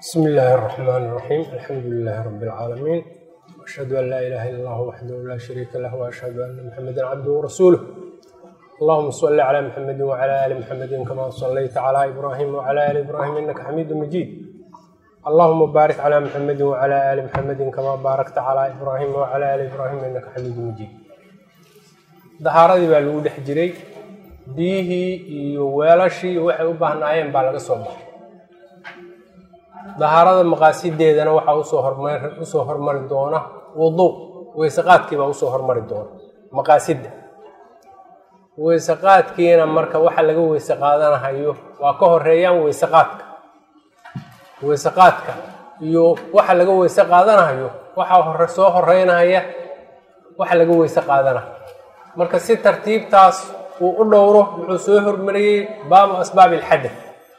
بسم الله الرحمن الرحيم الحمد لله رب العالمين وأشهد أن لا إله إلا الله وحده لا شريك له وأشهد أن محمدا عبده ورسوله اللهم صل على محمد وعلى آل محمد كما صليت على إبراهيم وعلى آل إبراهيم إنك حميد مجيد اللهم بارك على محمد وعلى آل محمد كما باركت على إبراهيم وعلى آل إبراهيم إنك حميد مجيد dahaaradii baa lagu dhex jiray biyihii iyo weelashii waxay u baahnaayeen baa laga soo baxay dahaarada maqaasideedana waxaa usoo hormar usoo hormari doona wudu weyseqaadkii baa usoo hormari doona maqaasidda weyseqaadkiina marka waxa laga weyse qaadanahayo waa ka horeeyaan weyseqaadka weyseqaadka iyo waxa laga weyse qaadanahayo waxaa hore soo horeynahaya waxa laga weyse qaadanayo marka si tartiibtaas uu u dhowro wuxuu soo hormariyey baabu asbaabi alxadad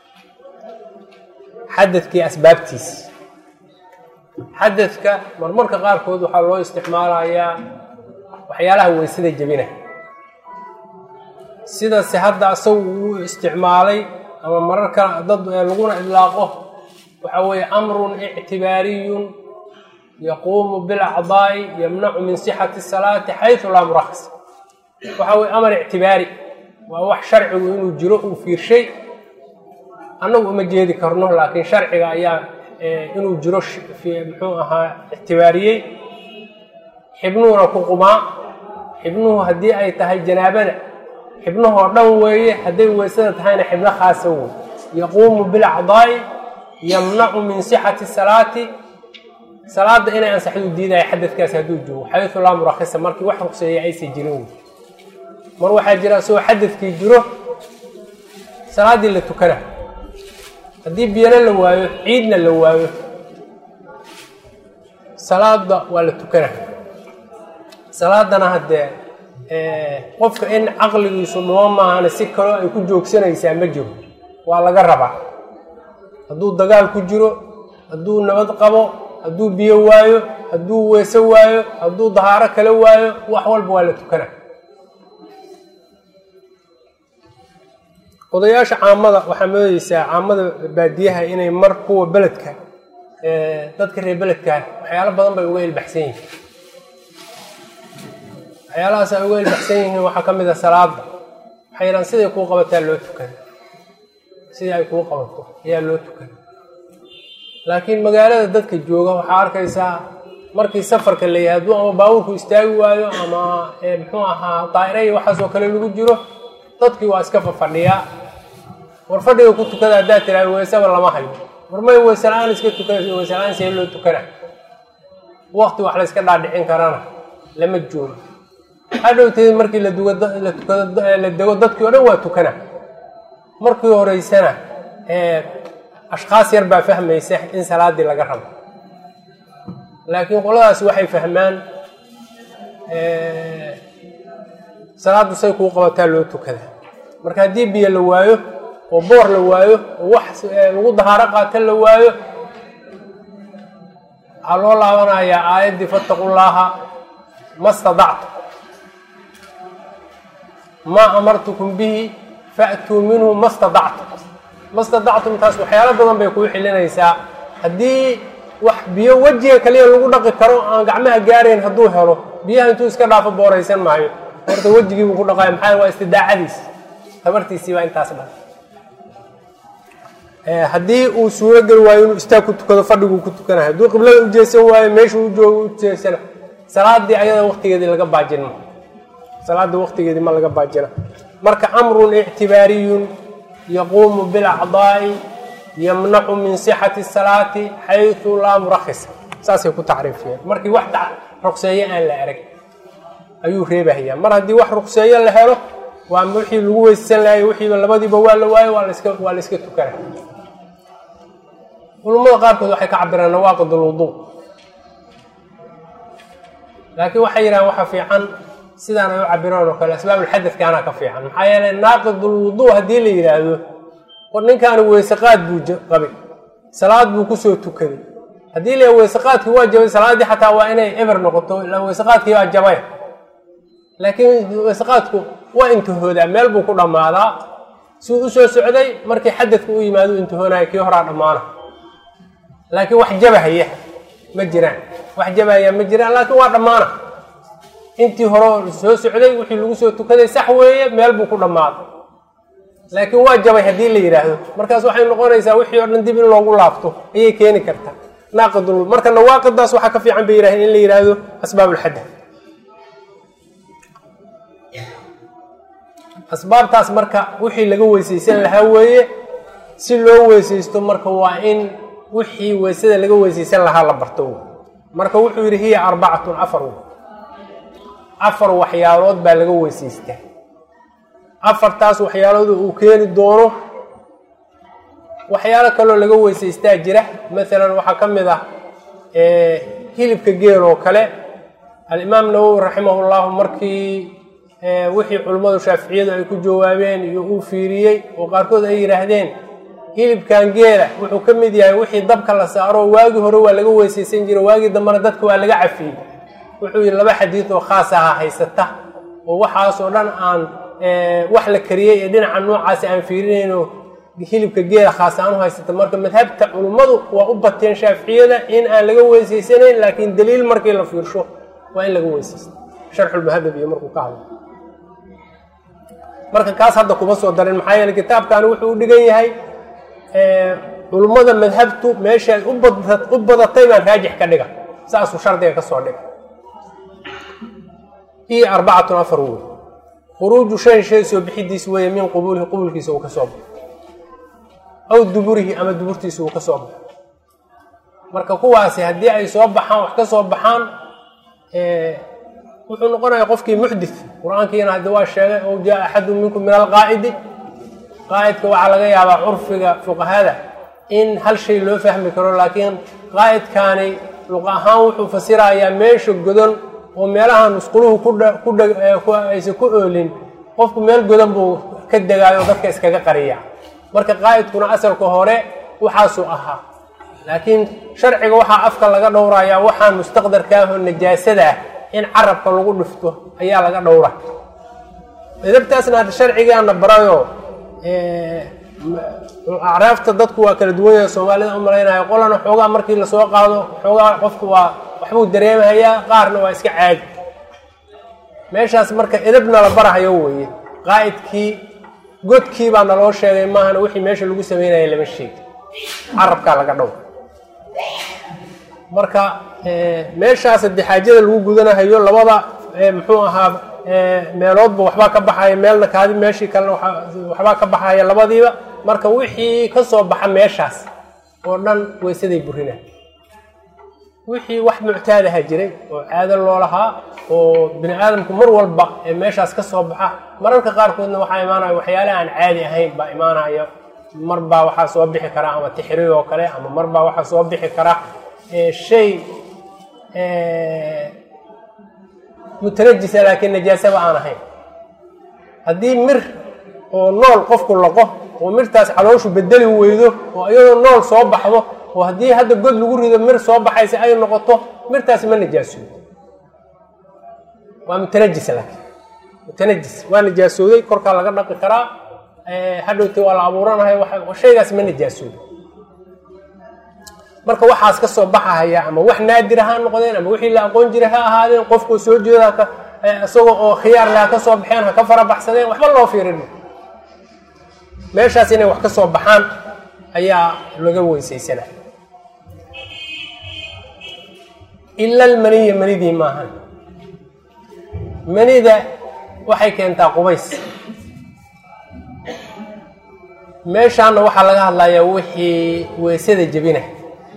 xadadkii asbaabtiis xadadka marmarka qaarkood waxaa loo isticmaalayaa waxyaalaha weysada jebina sidase hadda asagu uu isticmaalay ama mararka dad laguna idlaaqo waxa weeye amrun ictibaariyun yaquumu bilacdaa'i yamnacu min sixati salaati xaysu laa murakhas waxa weye amar ictibaari waa wax sharcigu inuu jiro uu fiirshay annagu uma jeedi karno laakiin sharciga ayaa inuu jiro muxuu ahaa ictibaariyey xibnuhuna ku qumaa xibnuhu haddii ay tahay janaabada xibnuhoo dhan weeye hadday weysada tahayna xibno khaasa wey yaquumu bilacdaa'i yamnacu min sixati salaati salaada inay ansaxdu diidaya xadadkaasi hadduu joogo xaysu laa murakhisa markii wax ruqseeya aysa jirin wey mar waxaa jira isagoo xadadkii jiro salaaddii la tukana haddii biyana la waayo ciidna la waayo salaada waa la tukana salaadana haddee qofka in caqligiisu dhuma maahana si kaloo ay ku joogsanaysaa ma jiro waa laga rabaa hadduu dagaal ku jiro hadduu nabad qabo hadduu biyo waayo hadduu weese waayo hadduu dahaaro kala waayo wax walba waa la tukana odayaasha caamada waxaa moodeysaa caamada baadiyaha inay mar kuwa beledka dadka reer beledka waxyaalo badan bay uga ilbaxsan yihiin waxyaalahaas ay uga ilbaxsan yihiin waxaa ka mid a salaada waxay yidhahan siday kuu qabataa loo tukana sidai ay kuu qabato ayaa loo tukana laakiin magaalada dadka jooga waxaa arkaysaa markii safarka la yahay hadduu ama baabuurku istaagi waayo ama muxuu ahaa daa'ira iyo waxaasoo kale lagu jiro dadkii waa iska fafadhiyaa war fadhiga ku tukada haddaad tiraha weysaba lama hayo war may weyse la-aan iska tukana weyse la-aan see loo tukana wakti wax la yska dhaadhicin karana lama joogo hadhowteed markii la duga la tukado la dego dadkii o dhan waa tukana markii horeysana ashkaas yar baa fahmaysa in salaadii laga rabo laakiin qoladaas waxay fahmaan salaaddu say kuu qabataa loo tukada marka haddii biyo la waayo oo boor la waayo oo wax lagu dahaaro qaata la waayo waxaa loo laabanayaa aayaddii fattaqullaaha ma stadactu maa amartukum bihi fa'tuu minhu ma stadactum ma stadactum taas waxyaalo badan bay kuu xilinaysaa haddii wax biyo wejiga kaliya lagu dhaqi karo aan gacmaha gaarayn hadduu helo biyaha intuu iska dhaafo booraysan maayo horta wejigii buu ku dhaqaya maxaa waa istidaacadiis tabartiisii baa intaas dhan haddii uu suuro geli waayo inuu istaag ku tukado fadhiguu ku tukanayo hadduu qiblada u jeesan waayo meeshuu u joogo u jeesana salaadii ayada waqtigeedii laga baajin ma salaadii waqtigeedii ma laga baajina marka amrun ictibaariyun yaquumu bilacdaa'i yamnacu min sixati salaati xaysu laa murakhisa saasay ku tacriifiyeen markii wax ruqseeye aan la arag ayuu reebahayaa mar haddii wax ruqseeyo la helo waa wixii lagu weysan lahayo wixiiba labadiiba waa la waayo waa laska waa la iska tukana culummada qaarkood waxay ka cabiraan nawaaqid alwuduu laakiin waxay yidhahaan waxa fiican sidaan ay u cabiraan oo kale asbaabulxadadkaana ka fiican maxaa yeelay naaqid ulwuduu haddii la yidhaahdo ninkaani weyseqaad buu qabay salaad buu kusoo tukaday haddii la weyseqaadkii waa jabay salaaddii xataa waa inay eber noqoto ila weyseqaadkii waa jabay laakiin weyseqaadku waa intihoodaa meel buu ku dhammaadaa suu u soo socday markii xadadka u yimaado intihoonaya kii horaa dhammaana laakiin wax jabahaya ma jiraan wax jabahaya ma jiraan laakiin waa dhammaana intii hore soo socday wixii lagu soo tukaday sax weeye meel buu ku dhammaaday laakiin waa jabay haddii la yidhaahdo markaas waxay noqonaysaa wixii oo dhan dib in loogu laabto ayay keeni kartaa naaqidul marka nawaaqidaas waxaa ka fiican bay yidhahdeen in la yidhaahdo asbaab ulxadath asbaabtaas marka wixii laga weysaysan lahaa weeye si loo weysaysto marka waa in wixii weysada laga weysaysan lahaa la barto marka wuxuu yidhi hiya arbacatun afar afar waxyaalood baa laga weysaystaa afartaas waxyaalood uu keeni doono waxyaalo kaloo laga weysaystaa jira maalan waxaa ka mid ah hilibka geel oo kale alimaam nawowi raximah llahu markii wixii culimmadu shaaficiyadu ay ku jawaabeen iyo uu fiiriyey oo qaarkood ay yidhaahdeen hilibkan geela wuxuu ka mid yahay wixii dabka la saaro waagii hore waa laga weysaysan jira waagii dambena dadka waa laga cafiyey wuxuu yidhi laba xadiid oo khaas aha haysata oo waxaasoo dhan aan wax la kariyey ee dhinaca noocaasi aan fiirinayno hilibka geela khaas aan u haysata marka madhabta culummadu waa u bateen shaaficiyada in aan laga weysaysanayn laakiin daliil markii la fiirsho waa in laga weysaysta sharxulmuhadab iyo markuu ka hadlo marka kaas hadda kuma soo darin maxaa yeele kitaabkani wuxuu u dhigan yahay culummada madhabtu meeshaay u badatay baan raajix ka dhiga saasuu shardiga ka soo dhiga iyo arbacatun afar wey khuruuju shay shay soo bixidiis weeye min qubuulihi qubulkiisa uu ka soo baxo aw duburihi ama duburtiisa uu ka soo baxo marka kuwaasi haddii ay soo baxaan wax ka soo baxaan wuxuu noqonaya qofkii muxdith qur-aankiina haddi waa sheegay ow jaa axadu minkum min alqaa'idi qaa'idka waxaa laga yaabaa curfiga fuqahada in hal shay loo fahmi karo laakiin qaa'idkaani luq ahaan wuxuu fasirayaa meesha godon oo meelaha musquluhu kudhaysan ku oolin qofku meel godan buu ka degaayo o dadka iskaga qariya marka qaa'idkuna asalka hore waxaasuu ahaa laakiin sharciga waxaa afka laga dhowrayaa waxaan mustaqdarkaahoo najaasada ah in carabka lagu dhifto ayaa laga dhowra edabtaasna hadda sharcigaana barayo acraafta dadku waa kala duwan yahay soomaalida u malaynayo qolana xoogaa markii lasoo qaado xoogaa qofku waa waxbuu dareemahayaa qaarna waa iska caadi meeshaas marka edabna la barahayo weeye qaa'idkii godkii baa naloo sheegay maahana wixii meesha lagu sameynaya lama sheegi carabkaa laga dhow marka meeshaas haddii xaajada lagu gudanahayo labada muxuu ahaa meeloodba waxbaa ka baxaya meelna kaadi meeshii kalena waxbaa ka baxaya labadiiba marka wixii ka soo baxa meeshaas oo dhan weysaday burina wixii wax muctaadaha jiray oo caado loo lahaa oo bini aadamku mar walba ee meeshaas ka soo baxa mararka qaarkoodna waxaa imaanaya waxyaale aan caadi ahayn baa imaanaya mar baa waxaa soo bixi kara ama tixriir oo kale ama mar baa waxaa soo bixi kara shay mutanajisa laakiin najaasaba aan ahayn haddii mir oo nool qofku laqo oo mirtaas calooshu bedeli weydo oo iyadoo nool soo baxdo oo haddii hadda god lagu rido mir soo baxaysa ay noqoto mirtaasi ma najaasoodo waa mutanajis laakiin mutanajis waa najaasooday korkaa laga dhaqi karaa hadhowti waa la abuuranahay shaygaas ma najaasoodo marka waxaas ka soo baxahaya ama wax naadir ha noqdeen ama wixii la aqoon jiray ha ahaadeen qofku soo jeeda isagoo oo khiyaar leh ha ka soo baxeen ha ka fara baxsadeen waxba loo fiirin meeshaas inay wax ka soo baxaan ayaa laga weysaysana ila almaniya manidii maahan manida waxay keentaa qubays meeshaana waxaa laga hadlayaa wixii weysada jebinah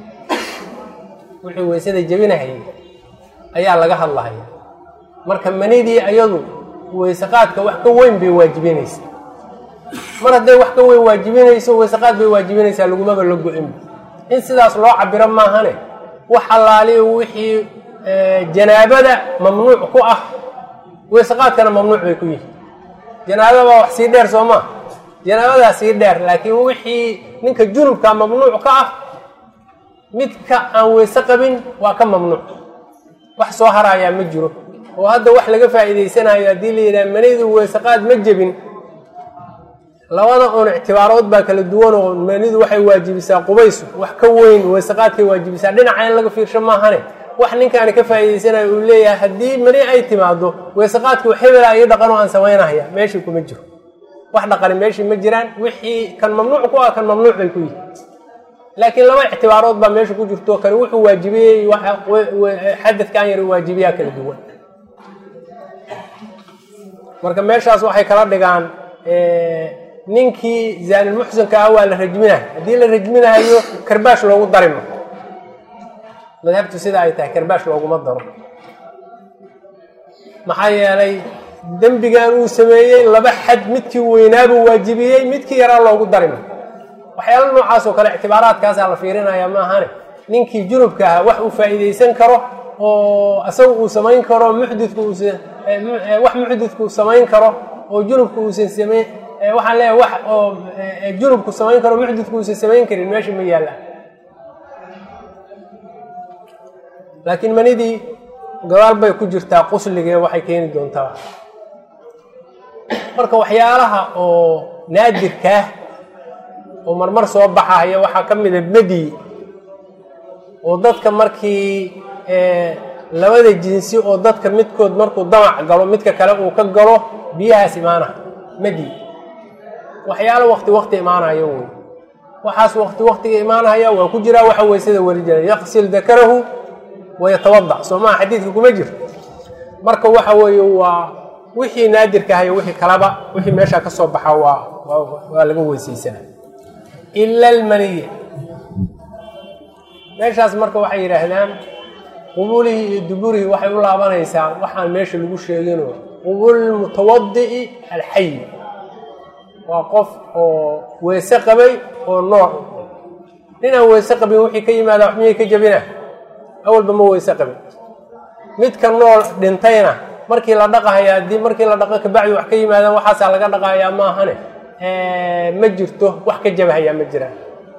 wixii weysada jebinahayay ayaa laga hadlahaya marka manidii ayadu weyseqaadka wax ka weyn bay waajibinaysa mar hadday wax ka weyn waajibinayso weyseqaad bay waajibinaysaa lagumaba la go-inba in sidaas loo cabiro maahane wax allaaliyo wixii janaabada mamnuuc ku ah weyseqaadkana mamnuuc bay ku yihiin janaabada baa wax sii dheer soo maa janaabadaa sii dheer laakiin wixii ninka junubka mamnuuc ka ah midka aan weyse qabin waa ka mamnuuc wax soo harayaa ma jiro oo hadda wax laga faa'iidaysanayo haddii la yidhaha manaydu weyseqaad ma jebin labada un ictibaarood baa kala duwan oo manidu waxay waajibisaa qubays wax ka weyn weysaqaadkay waajibisaa dhinaca in laga fiirsho maahane wax ninkaani ka faa'iidaysanayo uu leeyahay haddii mani ay timaado weysaqaadkii hebela iyo dhaqan oo aan samaynahaya meeshii kuma jiro wax dhaqani meeshii ma jiraan wixii kan mamnuuc ku ah kan mamnuuc bay ku yihin laakiin laba ictibaarood baa meesha ku jirto kani wuxuu waajibiyey xadadkan yar waajibiyaa kala duwan marka meeshaas waxay kala dhigaan ninkii zaanilmuxsinka ah waa la rajminayo haddii la rajminahayo karbaash loogu darimo madhabtu sida ay tahay karbaash looguma daro maxaa yeelay dembigan uu sameeyey laba xad midkii weynaabuu waajibiyey midkii yaraa loogu darimo waxyaala noocaas oo kale ictibaaraadkaasaa la fiirinaya maahane ninkii junubka ahaa wax uu faa'iidaysan karo oo isaga uu samayn karo muxdidku uusan wax muxdidku samayn karo oo junubku uusan samayn waxaan leeyahay wax oo junubku samayn karo muxdidku uusan samayn karin meesha ma yaallaan laakiin manidii gabaal bay ku jirtaa qusligee waxay keeni doontaa marka waxyaalaha oo naadirkaah oo marmar soo baxaya waxaa ka mida medi oo dadka markii labada jinsi oo dadka midkood markuu damac galo midka kale uu ka galo biyahaas imaanaha medi waxyaalo wakti wakti imaanayo wey waxaas wakti waktiga imaanaya waa ku jiraa waxa weysada weli jira yaqsil dakarahu wayatawadac soo maha xadiidka kuma jiro marka waxa weeye waa wixii naadirka ahayo wixii kalaba wixii meeshaa ka soo baxa waa waa laga weysaysanaa ila almaniya meeshaas marka waxay yidhaahdaan qubulihii iyo duburihii waxay u laabanaysaa waxaan meesha lagu sheegino qubulmutawadi'i alxayi waa qof oo weyse qabay oo nool ninaan weyse qabin wixii ka yimaada wax miyay ka jabina awalba ma weyse qabin midka nool dhintayna markii la dhaqahaya haddii markii la dhaqo kabacdi wax ka yimaadaan waxaasaa laga dhaqahayaa maahane ma jirto wax ka jabahayaa ma jiraan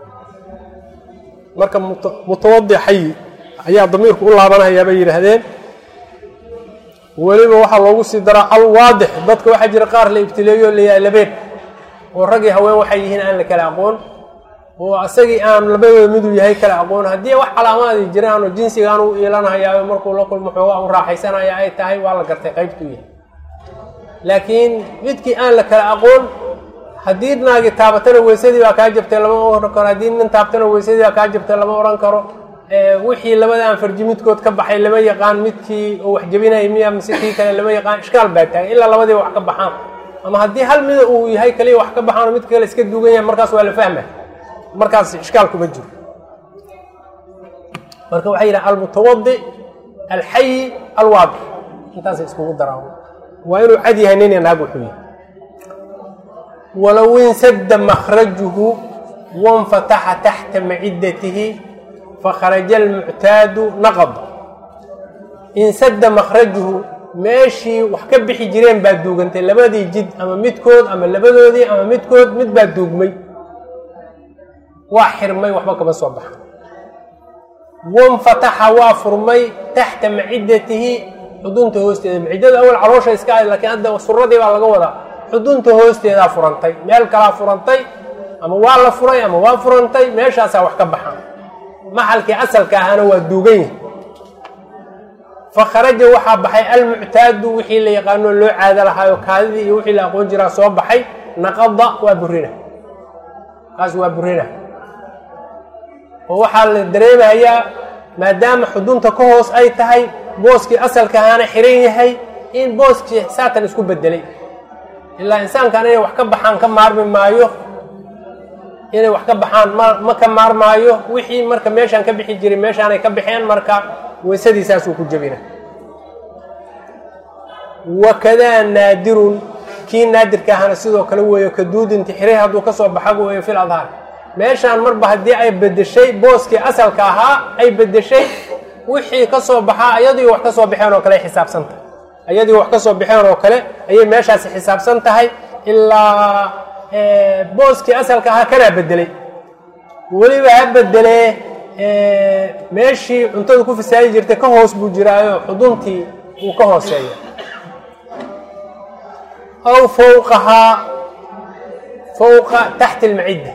marka mutawadi xayi ayaa damiirku u laabanahayaa bay yidhaahdeen weliba waxaa loogu sii daraa alwaadix dadka waxaa jira qaar la ibtileeyo layaa labeed oo ragii haween waxay yihiin aan la kala aqoon oo asagii aan labadooda miduu yahay kala aqoon haddii wax calaamaadi jiraan oo jinsigaan u iilanhayaa markuu la kulmo xoogaa u raaxaysanaya ay tahay waa la gartay qaybtuu yahay laakiin midkii aan la kala aqoon haddii naagi taabatana weysadii baa kaa jabtay lama oran karo haddii nin taabtana weysadii baa kaa jabtay lama ohan karo wixii labada anfarji midkood ka baxay lama yaqaan midkii oo wax jabinaya miya mise kii kale lama yaqaan ishkaal baa taagay ilaa labadiiba wax ka baxaan ama haddii hal mida uu yahay kaliya wax ka baxaan oo midka kale iska duugan yahay markaas waa la fahma markaas ishkaal kuma jiro marka waxay yidhaha almutawadi alxayi alwaadix intaasay iskugu daraan waa inuu cad yahay nin naag wuxuu yahay walow insada makrajuhu wanfataxa taxta macidatihi fakharaja almuctaadu naqad insada makrajuhu meeshii wax ka bixi jireen baa duugantay labadii jid ama midkood ama labadoodii ama midkood mid baa duugmay waa xirmay waxba kama soo baxa wanfataxa waa furmay taxta macidatihi xudunta hoosteeda macidada awal caloosha iska ahayd lakiin hadda suradii baa laga wadaa xudunta hoosteedaa furantay meel kalaa furantay ama waa la furay ama waa furantay meeshaasaa wax ka baxaan maxalkii asalka ahaana waa duugan yahi fakharaja waxaa baxay almuctaadu wixii la yaqaano loo caado lahaayo kaadidii iyo wixii la aqoon jiraa soo baxay naqada waa burina kaas waa burina oo waxaa la dareemayaa maadaama xudunta ka hoos ay tahay booskii asalka ahaana xiran yahay in booskii saatan isku bedelay ilaa insaankan inay wax ka baxaan ka maarmi maayo inay wax ka baxaan ma ma ka maarmaayo wixii marka meeshaan ka bixi jiray meeshaanay ka baxeen marka weysadii saasuu ku jebina wakadaa naadirun kii naadirka ahana sidoo kale weeyo kaduudinti xiray hadduu ka soo baxa weeyo fil adhaar meeshaan marba haddii ay bedeshay booskii asalka ahaa ay bedeshay wixii ka soo baxaa ayadii wax ka soo baxeen oo kale ay xisaabsan tahay ayadii wax ka soo baxeen oo kale ayay meeshaasi xisaabsan tahay ilaa booskii asalka ahaa kanaa bedelay weliba ha bedelee meeshii cuntadu ku fasaadi jirtay ka hoos buu jiraayo xuduntii uu ka hooseeya aw fowqahaa fowqa taxti almacidda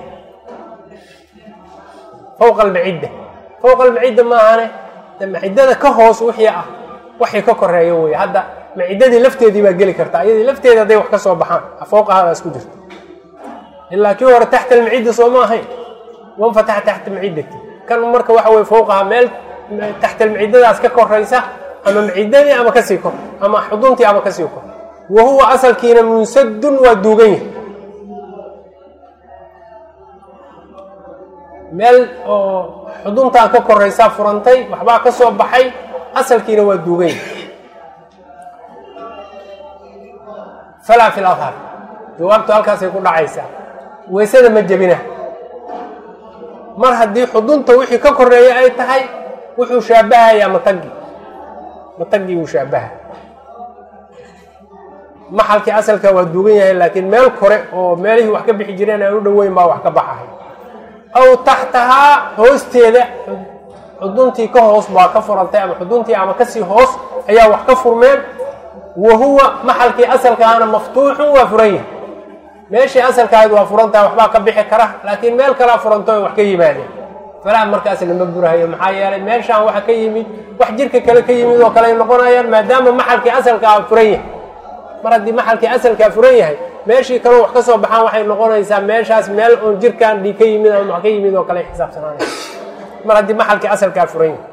fowqa almacidda fowqa almacidda maahane de maciddada ka hoos wixii ah waxay ka koreeyo wey hadda maciddadii lafteedii baa geli karta iyadii lafteeda hadday wax ka soo baxaan fowqahadaas ku jirto ilaa kii hore taxta almacidda soo ma ahayn wanfataxa taxta maciddati kan marka waxa weye fowqaha meel taxta almaciddadaas ka koraysa ama maciddadii ama kasii kor ama xuduntii ama kasii kor wa huwa asalkiina munsadun waa duugan yahay meel oo xuduntaan ka koraysaa furantay waxbaa ka soo baxay asalkiina waa duugan yahay falaa fi lahar jawaabtu halkaasay ku dhacaysaa weysada ma jebina mar haddii xudunta wixii ka koreeya ay tahay wuxuu shaabahayaa matagi matagii wuu shaabaha maxalkii asalka waa duugan yahay laakiin meel kore oo meelihii wax ka bixi jireen aan u dhoweyn baa wax ka baxahay aw taxtahaa hoosteeda xuduntii ka hoos baa ka furantay ama xuduntii ama kasii hoos ayaa wax ka furmeen wa huwa maxalkii asalkaana maftuuxun waa furan yahay meeshii asalkaahayd waa furantaha waxbaa ka bixi kara laakiin meel kalaa furanto ay wax ka yimaadeen falaa markaas lama burahayo maxaa yeelay meeshaan waxa ka yimid wax jirka kale ka yimid oo kale ay noqonayaan maadaama maxalkii asalkaa furan yahay mar haddii maxalkii asalkaa furan yahay meeshii kaleo wax ka soo baxaan waxay noqonaysaa meeshaas meel oon jirkaan dhig ka yimid ama wax ka yimid oo kale ay xisaabsanaanay mar haddii maxalkii asalkaa furan yahay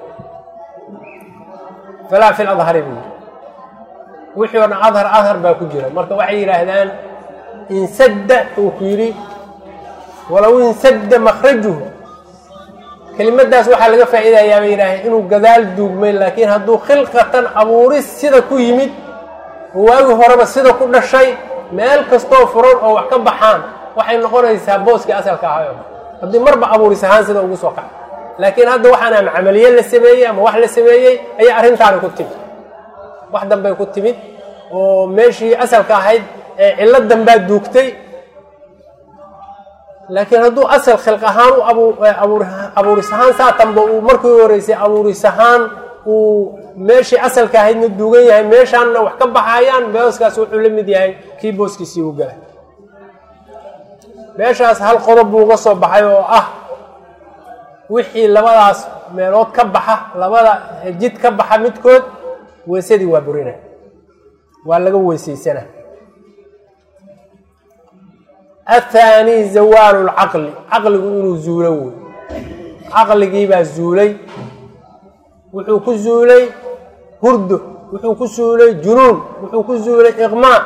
falaa fi ladhari buu wixii oo dhan adhar adhar baa ku jira marka waxay yidhaahdaan insadda uu ku yidhi walow insadda makrajuhu kelimadaas waxaa laga faa'iidayaa bay yidhaaheen inuu gadaal duugmay laakiin hadduu khilqatan abuuris sida ku yimid oo waagi horeba sida ku dhashay meel kastoo furan oo wax ka baxaan waxay noqonaysaa booskii asalka ahayo haddii marba abuuris ahaan sida ugu soo kaca laakiin hadda waxaan ama camaliye la sameeyey ama wax la sameeyey ayaa arrintaani ku timid wax dambay ku timid oo meeshii asalka ahayd ee cilladan baa duugtay laakiin hadduu asal khilq ahaan u abuur abuuris ahaan saatanba uu markii horeysay abuuris ahaan uu meeshii asalka ahaydna duugan yahay meeshaanna wax ka baxayaan booskaas wuxuu la mid yahay kii booskiisii u galay meeshaas hal qodob buu uga soo baxay oo ah wixii labadaas meelood ka baxa labada jid ka baxa midkood weysadii waa burina waa laga weysaysana athaani zawaalu lcaqli caqligu inuu zuulo wey caqligiibaa zuulay wuxuu ku zuulay hurdo wuxuu ku zuulay junuun wuxuu ku zuulay iqmaa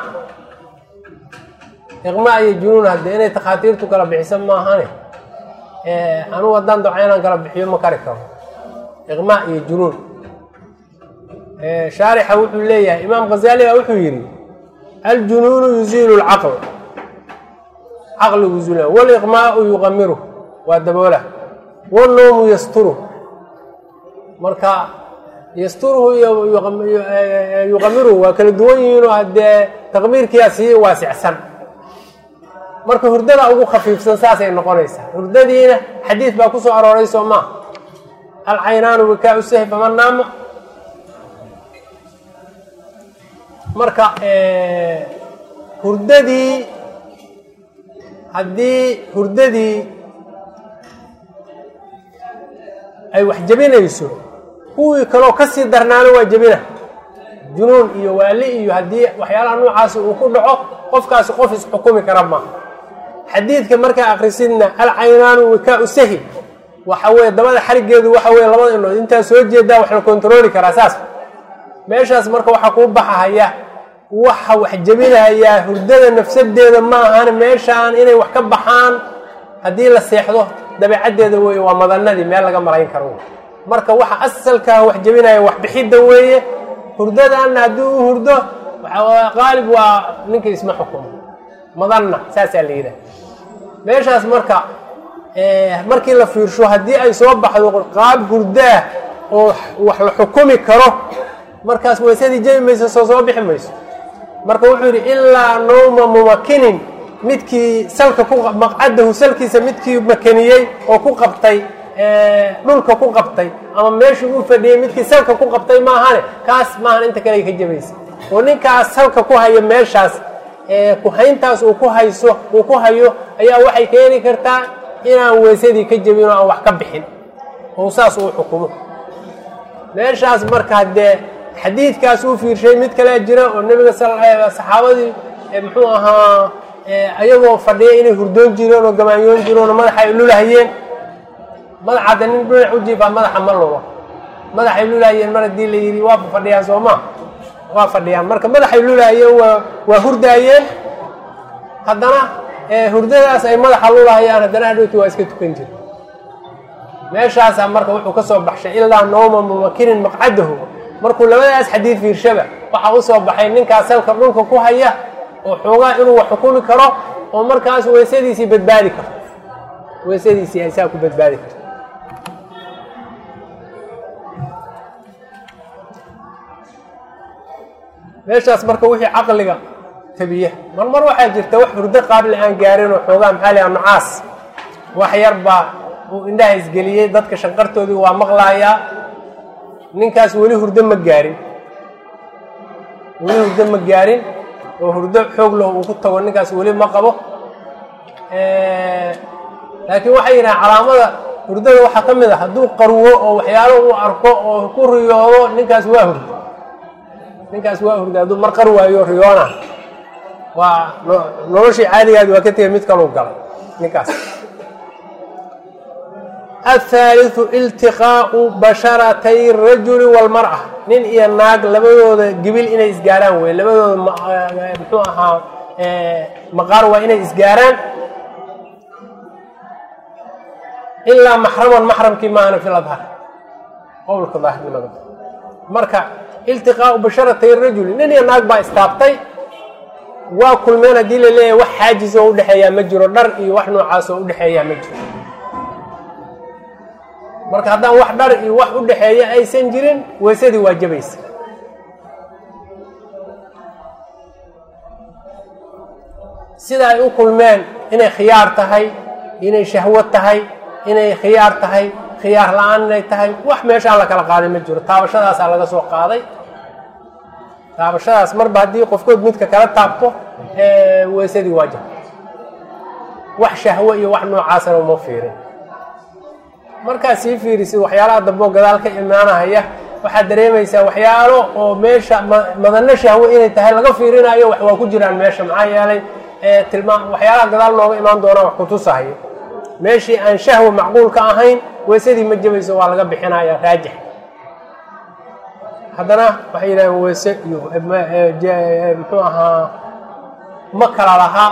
iqmaa iyo junuun hadde inay takhaatiirtu kala bixisan maahane anugu haddaan doca inaan kala bixiyo ma kari karo iqmaa iyo junuun shaarixa wuxuu leeyahay imaam khazali baa wuxuu yidhi aljunuunu yuziilu lcaql caqligu zuula waliqmaau yuqamiru waa daboola wanoomu yasturu marka yasturuhu iyo yuqamiruhu waa kala duwan yihiinoo haddee taqmiirkiyaa sii waasicsan marka hurdada ugu khafiifsan saasay noqonaysaa hurdadiina xadiid baa ku soo arooray soo maa alcaynaanu wikaa usahi faman naama marka hurdadii haddii hurdadii ay wax jebinayso kuwii kaloo kasii darnaana waa jebina junuun iyo waali iyo haddii waxyaalaha noocaasi uu ku dhaco qofkaasi qof isxukumi kara maaha xadiidka markaa akrisidna alcaynaanu wikaa sahi waxa weye dabada xarigeedu waxa weye labada indhood intaa soo jeedaa wax la kontarooli karaa saas meeshaas marka waxaa kuu baxahaya waxa wax jebinahayaa hurdada nafsadeeda ma ahan meeshaan inay wax ka baxaan haddii la seexdo dabeecaddeeda weeye waa madanadii meel laga marayn karo marka waxa asalkaa wax jebinaya wax bixidda weeye hurdadaanna haddii u hurdo qaalib waa ninka isma xukumo madanna saasaa la yidhaha meeshaas marka markii la fiirsho haddii ay soo baxdo qaab hurdaah oo wax la xukumi karo markaas weysadii jebi mayso soo soo bixi mayso marka wuxuu yidhi ilaa nowma mumakinin midkii salka ku maqcadahu salkiisa midkii makaniyey oo ku qabtay dhulka ku qabtay ama meeshii uu fadhiyey midkii salka ku qabtay maahane kaas maahan inta kale ay ka jebaysa oo ninkaas salka ku haya meeshaas kuhayntaas uu ku hayso uu ku hayo ayaa waxay keeni kartaa inaan weysadii ka jebin oo aan wax ka bixin ou saas uu xukumo meeshaas marka dee xadiidkaas uu fiirshay mid kalea jira oo nebiga saxaabadii muxuu ahaa ayagoo fadhiya inay hurdoon jireen oo gamaanyoon jireen oo madaxa ay lulahayeen madaxadda nin dhinac u jiifaa madaxa ma lulo madaxay lulahayeen mar haddii la yidhi waa fadhiyaan soo ma waa fadhiyaan marka madaxay lulahayeen waa waa hurdaayeen haddana hurdadaas ay madaxa lulahayaan haddana hadhowti waa iska tukan jire meeshaasaa marka wuxuu ka soo baxshay ilaa nooma mumakinin maqcadahu markuu labadaas xadiid fiirshaba waxaa u soo baxay ninkaas salka dhulka ku haya oo xoogaa inuu wax xukumi karo oo markaas weysadiisii badbaadi karto weysadiisii ay saa ku badbaadi karto meeshaas marka wixii caqliga tabiya mar mar waxaa jirta wax hurdo qaabli aan gaarin oo xoogaa maxaa liha nucaas wax yar baa uu indhaha isgeliyey dadka shanqartoodii waa maqlaayaa ninkaas weli hurdo ma gaarin weli hurdo ma gaarin oo hurdo xoog leh uu ku tago ninkaas weli ma qabo laakiin waxay yidhahaan calaamada hurdada waxaa ka mid a hadduu qarwo oo waxyaalo uu arko oo ku riyoodo ninkaas waa hurdo ninkaas waa hurda hadduu mar qar waayo riyoona waa noloshii caadigaadi waa ka tegay mid kaluu galay ninkaas athaaliu iltiqaau basharatay rajuli walmara nin iyo naag labadooda gibil inay isgaaraan wey labadooda muxuu ahaa maqaar waa inay isgaaraan ilaa maxraman maxramkii maahana fi ladhar qowlka daahirnimada marka iltiqaau basharatay rajuli nin iyo naag baa istaabtay waa kulmeen haddii la leeyahay wax xaajis oo udhexeeyaa ma jiro dhar iyo wax noocaas oo udhexeeyaa ma jiro marka haddaan wax dhar iyo wax u dhexeeya aysan jirin weysadii waa jabaysa sida ay u kulmeen inay khiyaar tahay inay shahwo tahay inay khiyaar tahay khiyaar la-aan inay tahay wax meeshaan la kala qaaday ma jiro taabashadaasaa laga soo qaaday taabashadaas marba haddii qofkood midka kala taabto weysadii waa jab wax shahwo iyo wax noocaasana uma fiirin markaad sii fiirisid waxyaalaha dambeo gadaal ka imaanahaya waxaad dareemaysaa waxyaalo oo meesha madano shahwo inay tahay laga fiirinayo wax waa ku jiraan meesha maxaa yeelay tilmaa waxyaalaha gadaal nooga imaan doonaa wax kutusahayo meeshii aan shahwo macquulka ahayn weysadii ma jabayso waa laga bixinaya raajix haddana waxay yidhahdeen weyse iyo muxuu ahaa ma kala lahaa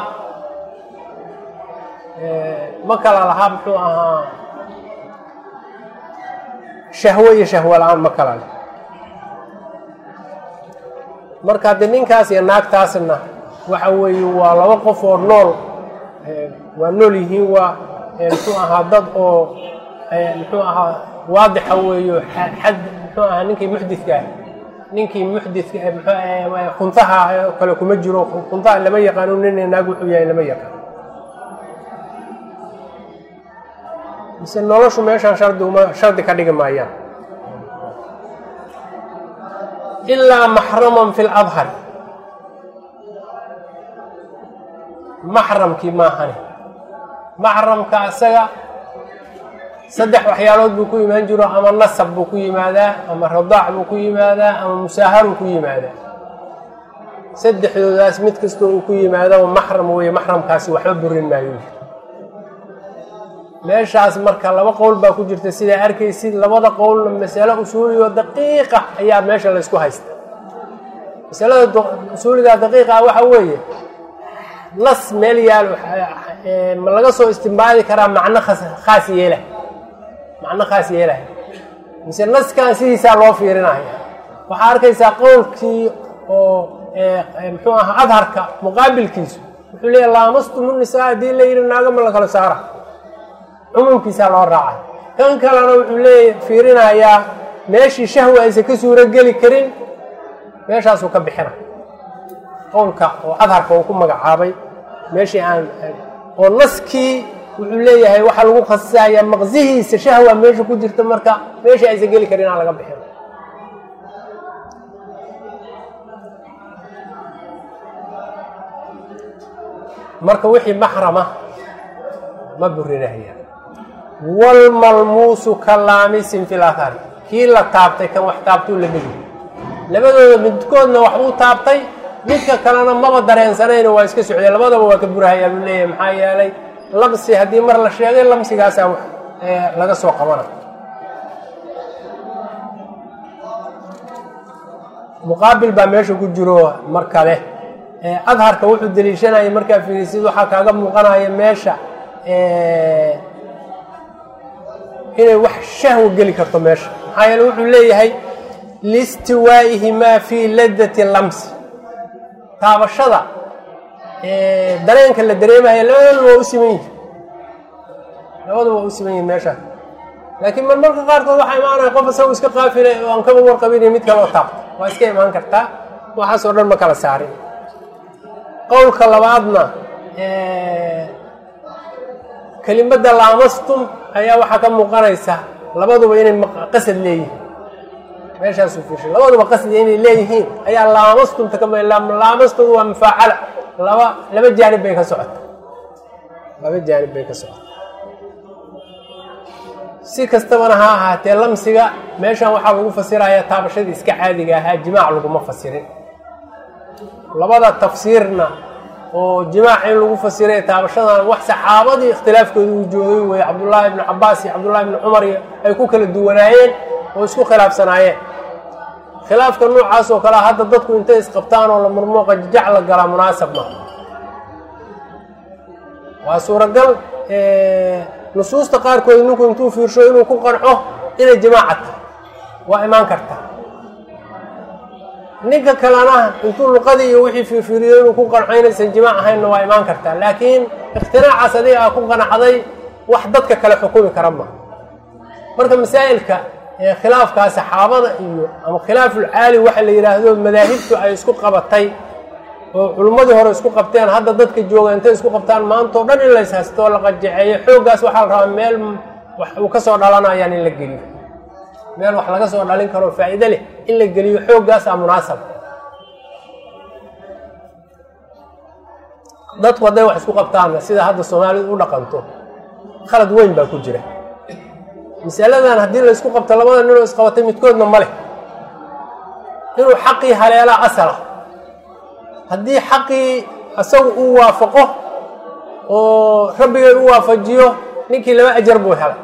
ma kala lahaa muxuu ahaa shahwo iyo shahwo la-aan ma kala leh marka haddii ninkaas iyo naagtaasna waxa weeye waa laba qof oo nool waa nool yihiin waa muxuu ahaa dad oo muxuu ahaa waadixa weeyo xad muxuu ahaa ninkii muxdidka ah ninkii muxdidka khuntaha kale kuma jiro khuntaha lama yaqaano nin naag wuxuu yahay lama yaqaan mise noloshu meeshaan shardi uma shardi ka dhigi maayaan ilaa maxraman fi ladhar maxramkii maahane maxramka isaga saddex waxyaalood buu ku imaan jiro ama nasab buu ku yimaadaa ama radaac buu ku yimaadaa ama musaaharuu ku yimaadaa saddexdoodaas mid kastoo uu ku yimaadaba maxram weeye maxramkaasi waxba burin maayo meeshaas marka laba qowl baa ku jirta sidaa arkaysid labada qowlna masalo usuuligo daqiiqa ayaa meesha laysku haysta masalada usuuliga daqiiqa waxa weeye nas meel yaal ma laga soo istimbaadi karaa macno khaas yeela macno khaas yeelay mise naskan sidiisaa loo fiirinaya waxaa arkaysaa qowlkii oo muxuu ahaa adharka muqaabilkiisu wuxuu leeya laamastumu nisaa haddii la yidhi naaga ma la kala saara cumuumkiisaa loo raacay kan kalena wuxuu leeya fiirinayaa meeshii shahwa aysan ka suuro geli karin meeshaasuu ka bixina qowlka oo adharka uu ku magacaabay meeshii aan oo naskii wuxuu leeyahay waxaa lagu khasisayaa maqsihiisa shahwa meesha ku jirta marka meeshii aysan geli karin aan laga bixin marka wixii maxrama ma burinahaya waalmalmuusu ka laamisin fil athari kii la taabtay kan wax taabtuu la dhegi labadooda midkoodna waxbuu taabtay midka kalena maba dareensanayno waa iska socday labadaba waa ka burahayaa buu leeyahay maxaa yeelay lamsi haddii mar la sheegay lamsigaasaa wax laga soo qabana muqaabil baa meesha ku jiro mar kale adharka wuxuu deliishanaya markaa fiirisid waxaa kaaga muuqanaya meesha inay wax shahwa geli karto meesha maxaa yeele wuxuu leeyahay liistiwaa'ihimaa fii ladati lamsi taabashada dareenka la dareemaya labadooda waa u siman yihin labadaba waa u siman yihin meeshaas laakiin mar marka qaarkood waxaa imaanaya qof isagu iska qaafilay oo aan kaba warqabin mid kale oo taabta waa iska imaan kartaa waxaas oo dhan ma kala saarin qowlka labaadna kelimadda laamastum ayaa waxaa ka muuqanaysa labaduba inay qasad leeyihiin meeshaasuu fiirshay labaduba qasdi inay leeyihiin ayaa laamastumta ka laamastoodu waa mufaacala laba laba jaanib bay ka socota laba jaanib bay ka socota si kastabana ha ahaatee lamsiga meeshan waxaa lagu fasiraya taabashadii iska caadiga ahaa jimaac laguma fasirin labada tafsiirna oo jimaac in lagu fasiray taabashadan wax saxaabadii ikhtilaafkooda uu joogay weye cabdullaahi ibnu cabaas iyo cabdullahi ibnu cumar iyo ay ku kala duwanaayeen oo isku khilaafsanaayeen khilaafka noocaas oo kalea hadda dadku intay isqabtaan oo la murmuuqa jajac la galaa munaasab ma waa suuragal nusuusta qaarkood ninku intuu fiirsho inuu ku qanco inay jimaaca tahay waa imaan kartaa ninka kalena intuu luqadii iyo wixii fiirfiiriyo inuu ku qanco inaysan jimaac ahaynna waa imaan kartaa laakiin ikhtiraacaas adiga aa ku qanacday wax dadka kale xukumi kara ma marka masaa'ilka khilaafkaa saxaabada iyo ama khilaafulcaali waxa la yidhaahdo madaahibtu ay isku qabatay oo culummadii hore isku qabteen hadda dadka jooga intay isku qabtaan maantao dhan in lays haystoo la qajaceeyo xooggaas waxaa la rabaa meel wax uu ka soo dhalanayaan in la geliyo meel wax laga soo dhalin karoo faa'iide leh in la geliyo xooggaasaa munaasab dadku hadday wax isku qabtaanna sida hadda soomaalidu u dhaqanto khalad weyn baa ku jira masaladan haddii la ysku qabto labada ninoo isqabatay midkoodna ma leh inuu xaqii haleelaa asala haddii xaqii isagu uu waafaqo oo rabbigay u waafajiyo ninkii laba ajar buu helay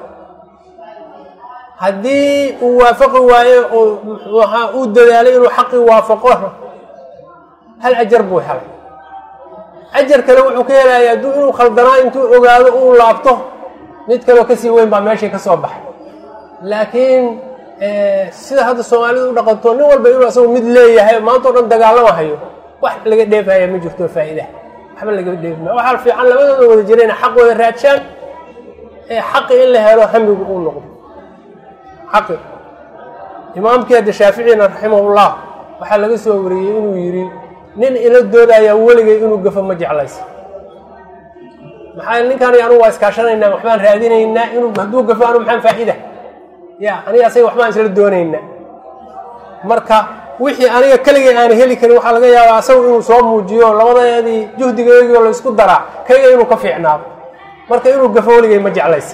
haddii uu waafaqi waayo oo waxa uu dadaalay inuu xaqii waafaqo hal ajar buu helay ajar kale wuxuu ka helaya hadduu inuu khaldanaa intuu ogaado uu laabto mid kaleo kasii weyn baa meeshii ka soo baxay laakiin sida hadda soomaalidu u dhaqanto nin walba inuu asagu mid leeyahay maantao dhan dagaalama hayo wax laga dheefaya ma jirto faa'iida waxba laga dheefmaya waxaa fiican labadooda wada jira ina xaq wada raadshaan ee xaqi in la helo hamigu uu noqdo xaqi imaamkii hadda shaaficina raximahullah waxaa laga soo wariyey inuu yidhi nin ila doodayaa weligay inuu gafo ma jeclaysa maxaa ninkaan anugu waa iskaashanaynaa waxbaan raadinaynaa inuu hadduu gafo anu maxaan faa'iida ya aniga asaga waxbaan isla doonaynaa marka wixii aniga keligay aan heli karin waxaa laga yaabaa asagu inuu soo muujiyo labadeedii juhdigeegioo la isku daraa kayga inuu ka fiicnaado marka inuu gafo weligay ma jeclaysa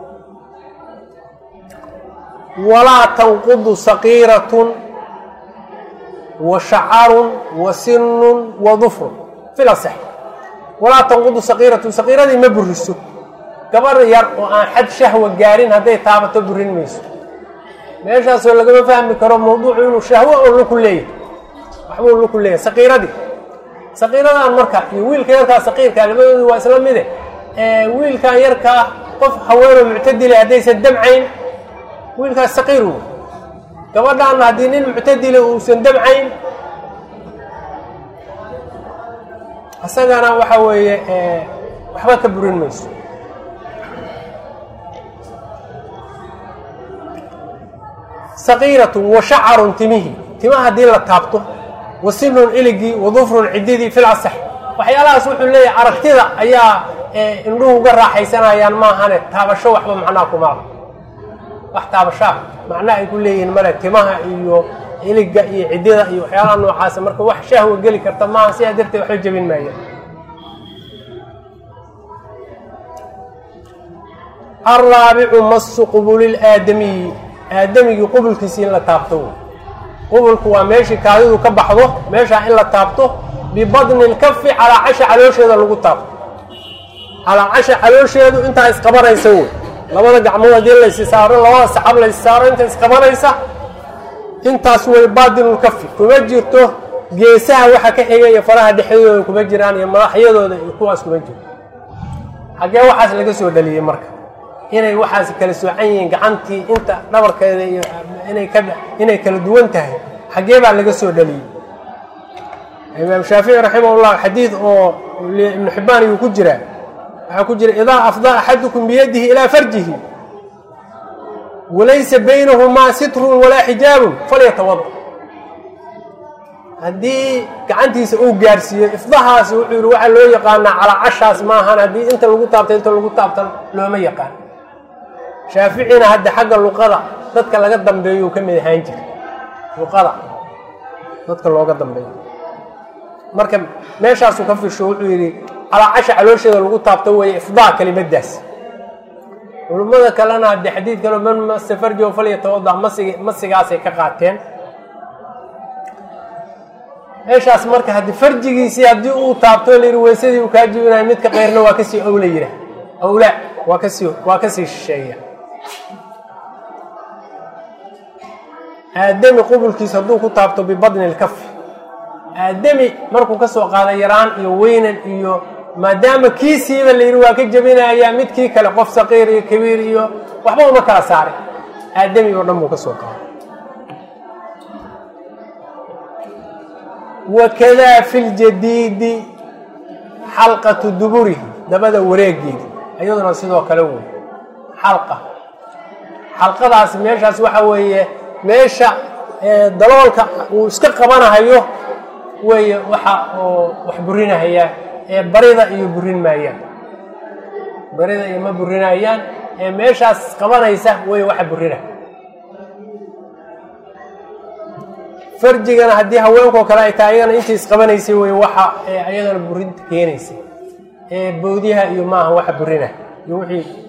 walaa tanqudu saqiiratun wa shacarun wa sinun wa dufrun filasex walaa tanqudu saqiiratun saqiiradii ma buriso gabar yar oo aan xad shahwa gaarin hadday taabato burin mayso meeshaasoo lagama fahmi karo mawduucu inuu shahwo oo luku leeyahay waxbuu luku leeyahay saqiiradii saqiiradan marka iyo wiilka yarkaa saqiirkaa labadoodu waa isla mide wiilkan yarkaa qof haweenoo muctadile haddaysan damcayn wiilkaas saqiir wey gabadhaanna haddii nin muctadile uusan damcayn isagana waxa weeye waxba ka burin mayso saqiiratun wa shacarun timihii tima haddii la taabto wa sinun iligii wa dufrun ciddidii fil asax waxyaalahaas wuxuu leeyahay aragtida ayaa indhuhu uga raaxaysanayaan maahane taabasho waxba macnaha kuma laha wax taabashaa macna ay ku leeyihiin male timaha iyo iliga iyo ciddida iyo waxyaalaha noocaasa marka wax shahwa geli karta maaha sidaa darteed waxba jebin maaya alraabicu masu qubulil'aadamiyi aadamigii qubulkiisi in la taabto wey qubulku waa meeshii kaadidu ka baxdo meeshaa in la taabto bibadni lkafi calaa casha caloosheeda lagu taabto calaa casha caloosheedu intaa isqabanaysa wey labada gacmood haddii laysi saaro labada sacab laysi saaro inta isqabanaysa intaas wey baadinulkafi kuma jirto geesaha waxa ka xiga iyo faraha dhexdooda kuma jiraan iyo madaxyadooda iyo kuwaas kuma jiro xaggee waxaas laga soo dhaliyey marka inay waxaas kala soocan yihiin gacantii inta dhabarkeeda iyo inay ka inay kala duwan tahay xaggee baa laga soo dhaliyey imaam shaafici raximahullah xadiid oo ibnu xibbaan ayuu ku jiraa waxaa ku jira idaa afdaa axadukum biyadihi ilaa farjihi walaysa baynahumaa sitrun walaa xijaabun falyatawada haddii gacantiisa uu gaarsiiyo ifdahaas wuxuu yihi waxaa loo yaqaanaa calacashaas maahan haddii inta lagu taabta inta lagu taabtan looma yaqaan shaaficina hadda xagga luqada dadka laga dambeeyuu ka mid ahaan jira luqada dadka looga dambeeyo marka meeshaasuu ka fisho wuxuu yidhi calacasha caloosheeda lagu taabto weeye ifdaa kelimadaas culummada kalena haddii xadiid kale man mase farjo falyatawada masig masigaasay ka qaateen meeshaas marka haddii farjigiisii haddii uu taabto layidhi weysadii uu kaa jibinayo midka keyrna waa kasii owla yidhah awlaa waa kasii waa kasii shisheeya aadami qubulkiisa hadduu ku taabto bibadni lkafi aadami markuu ka soo qaada yaraan iyo weynan iyo maadaama kiisiiba la yidhi waa ka jebinayaa midkii kale qof saqiir iyo kabiir iyo waxba uma kala saaray aadami oo dhan buu ka soo qaaday wakadaa fi ljadiidi xalqatu duburihi dabada wareegeeda iyaduna sidoo kale wey xalqa xalqadaas meeshaas waxa weeye meesha daloolka uu iska qabanahayo weeye waxa oo wax burinahaya ee barida iyo burin maayaan barida iyo ma burinayaan ee meeshaas qabanaysa wey waxa burina farjigana haddii haweenkoo kale ay tahay ayagana intii isqabanaysay wey waxa ee ayadana burinta keenaysay ee boodyaha iyo maaha waxa burina iyo wixii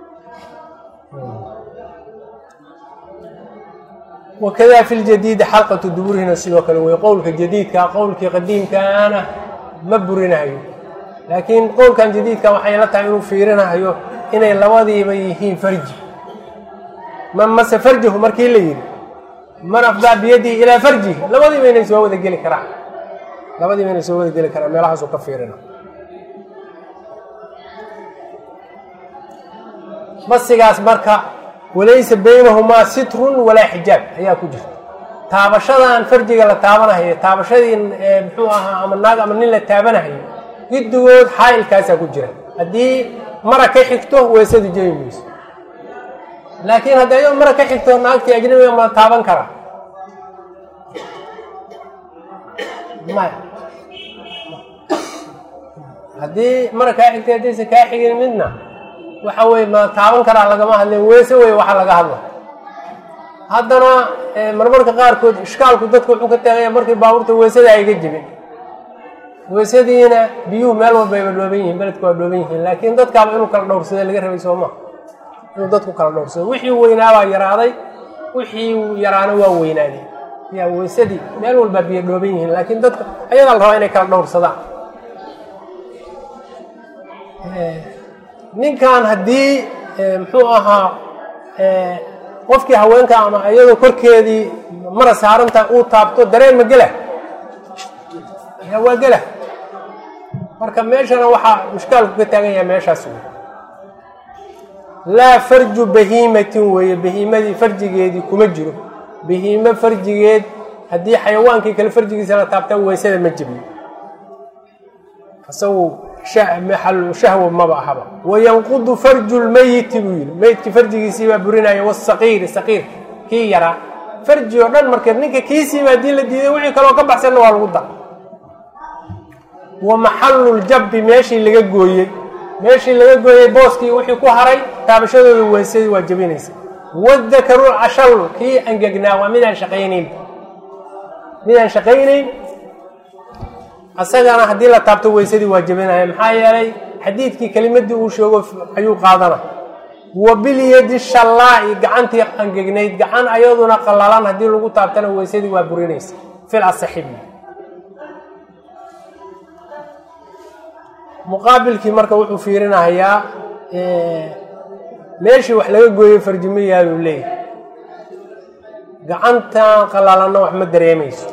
wakadaa fi ljadiidi xalqatu duburihina sidoo kale wey qowlka jadiidka qowlkii qadiimkaana ma burinahayo laakiin qowlkan jadiidka waxay la tahay inuu fiirinahayo inay labadiiba yihiin farji man mase farjahu markii la yidhi man afdaa biyadihi ilaa farjihi labadiiba inay soo wada geli karaan labadiiba inay soo wada geli karaan meelahaasuu ka fiirina masigaas marka walaysa baynahumaa sitrun walaa xijaab ayaa ku jirta taabashadan farjiga la taabanahayo taabashadii muxuu ahaa ama naag ama nin la taabanahayo giddigood xaa'ilkaasaa ku jira haddii mara ka xigto weysadu jebi mayso laakiin haddii ayadoo mara ka xigto naagtii ajnabiga ma taaban karaa maya haddii mara kaa xigtay haddaysa kaa xigin midna waxa weye ma taaban karaa lagama hadleen weyse wey waxa laga hadla haddana marmarka qaarkood ishkaalku dadku wuxuu ka taagaya markii baabuurta weysada ayga jibin weysadiina biyuhu meel walbayba dhooban yihiin beledku waa dhooban yihiin laakiin dadkaaba inuu kala dhowrsada laga rabay sooma inuu dadku kala dhowrsado wixii weynaabaa yaraaday wixii yaraana waa weynaaday yaa weysadii meel walbaa biyo dhooban yihiin laakiin dadka ayadaa la rabaa inay kala dhowrsadaan ninkan haddii muxuu ahaa qofkii haweenka ama iyadoo korkeedii mara saaranta uu taabto dareen ma gela ya waa gela marka meeshana waxaa mushkaalku ka taagan yahay meeshaas wey laa farju bahiimatin weeye bahiimadii farjigeedii kuma jiro bahiimo farjigeed haddii xayawaankii kale farjigiisa la taabtaa weysada ma jibiyo isagu maxalu shahwa maba ahaba wayanqudu farju lmeyiti buu yihi meyidkii farjigiisii baa burinaya wasaqiiri saqiir kii yaraa farji oo dhan marka ninka kiisiiba haddii la diiday wixii kaloo ka baxsanna waa lagu da wa maxalu ljabbi meeshii laga gooyey meeshii laga gooyey booskii wixii ku haray taabashadooda weysadii waa jebinaysa wadakaru cashallu kii angegnaa waa midaan shaqaynayn midaan shaqaynayn asagana haddii la taabto weysadii waa jebinaya maxaa yeelay xadiidkii kelimadii uu sheego ayuu qaadana wa bilyadi shallaa'i gacantii angegnayd gacan ayaduna qallalan haddii lagu taabtana weysadii waa burinaysa fil asaxibi muqaabilkii marka wuxuu fiirinahayaa meeshii wax laga gooyey farjimiyaaduu leeyahay gacantan qallalanna wax ma dareemayso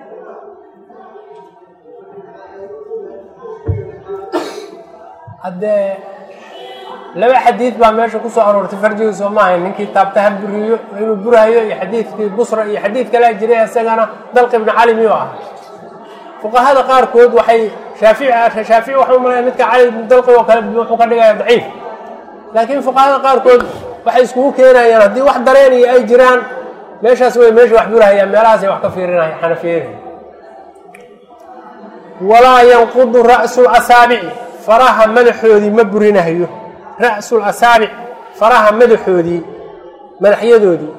haddee laba xadiid baa meesha ku soo aroortay farjiga soo maahay ninkii taabta ha buriyo inuu burahayo iyo xadiidkii busra iyo xadiid kalea jiray isagana dalq ibni cali miyuu ahaa fuqahada qaarkood waxay shaafici shaafici waxau malaya midka cali ibnu dalqi oo kale wuxuu ka dhigaya daciif laakiin fuqahada qaarkood waxay iskugu keenayaan haddii wax dareen iyo ay jiraan meeshaas way meesha wax burahayaan meelahaasay wax ka fiirinaya xanafiyada walaa yanqudu ra'su asaabici faraha madaxoodii ma burinahayo ra'su asaabic faraha madaxoodii madaxyadoodii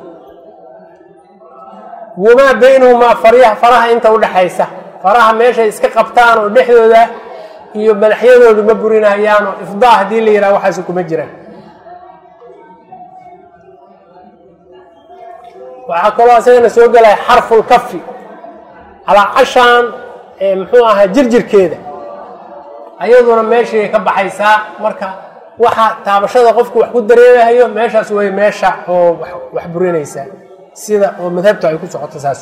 wamaa baynahumaa faryaha faraha inta udhaxaysa faraha meeshay iska qabtaan oo dhexdooda iyo madaxyadoodu ma burinayaan oo ifdaa haddii la yidhaha waxaasi kuma jiraan waxaa kaloo isagana soo gelaya xarfulkafi calaacashaan muxuu ahaa jirjirkeeda ayaduna meeshay ka baxaysaa marka waxa taabashada qofku wax ku dareemahayo meeshaas way meesha oo wax burinaysaa sida oo madhabtu ay ku socoto saas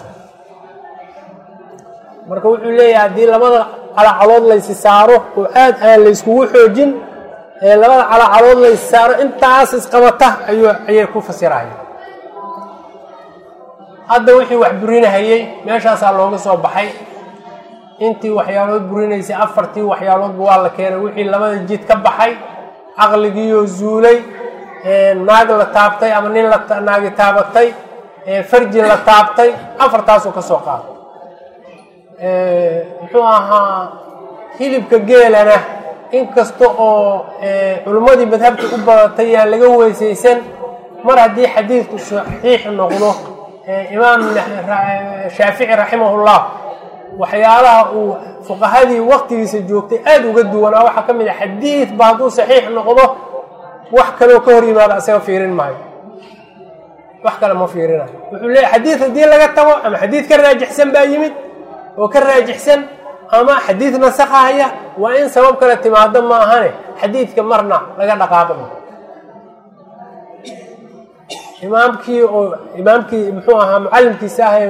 marka wuxuu leeyahay haddii labada calacalood laysi saaro oo aad aan layskugu xoojin ee labada calacalood laysi saaro intaas isqabata ayuu ayay ku fasiraya hadda wixii wax burinahayey meeshaasaa looga soo baxay intii waxyaalood burinaysay afartii waxyaaloodba waa la keenay wixii labada jid ka baxay caqligiioo zuulay naag la taabtay ama nin naagi taabatay farji la taabtay afartaasuu ka soo qaaday muxuu ahaa hilibka geelana inkasta oo culimmadii madhabta u badatay yaan laga weysaysan mar haddii xadiidku saxiix noqdo imaam shaafici raximahullah waxyaalaha uu fuqahadii waktigiisa joogtay aada uga duwanaa waxaa ka mid a xadiid ba hadduu saxiix noqdo wax kaloo ka hor yimaado asaga fiirin maayo wax kale ma fiirinayo wuxuu leeyahy xadiid haddii laga tago ama xadiid ka raajixsan baa yimid oo ka raajixsan ama xadiid nasakahaya waa in sabab kale timaado ma ahane xadiidka marna laga dhaqaaqo imaamkii oo imaamkii muxuu ahaa mucalimkiisa ah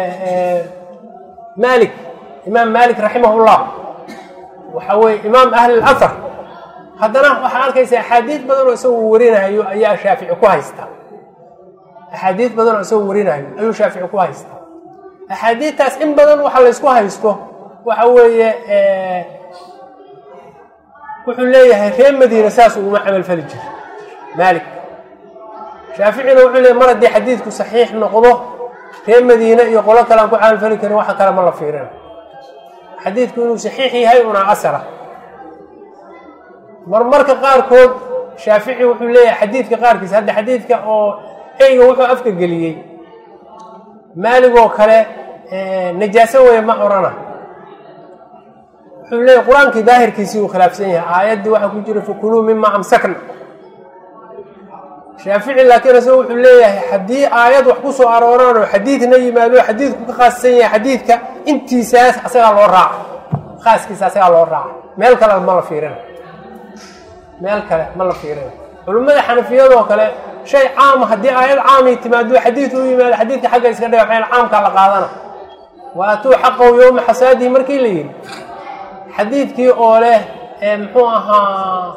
malik imaam malik raximahullah waxa weye imaam ahli اlahar haddana waxaa arkaysa axaadiid badan oo isagoo warinahayo ayaa shaafici ku haysta axaadiid badan oo isagoo warinahayo ayuu shaafici ku haysta axaadiidtaas in badan waxa laysku haysto waxa weeye wuxuu leeyahay reer madiina saas uguma camal fali jiro malik shaaficina wuxuu leeyahy mar haddii xadiidku saxiix noqdo reer madiine iyo qolo kale aan ku camalfali karin waxa kale ma la fiirina xadiidku inuu saxiix yahay una asara marmarka qaarkood shaafici wuxuu leeyahay xadiidka qaarkiisa hadda xadiidka oo eyga wuxuu afka geliyey maaligoo kale najaaso weeye ma orana wuxuu leeyahy qur-aankii daahirkiisii uu khilaafsan yahay aayaddii waxaa ku jira fakuluu mima amsakna shaafici laakiin isaga wuxuu leeyahay haddii aayad wax ku soo arooraan oo xadiidna yimaado xadiidku ka khaassan yahay xadiidka intiisaas asagaa loo raaca khaaskiisa asagaa loo raaca meel kale ma la fiirina meel kale ma la fiirina culimmada xanafiyadoo kale shay caama haddii aayad caamay timaado xadiid u yimaado xadiidka xagga iska dhiga maxay caamkaa la qaadana wa atuu xaqahu yowma xasaadihi markii la yidhi xadiidkii oo leh muxuu ahaa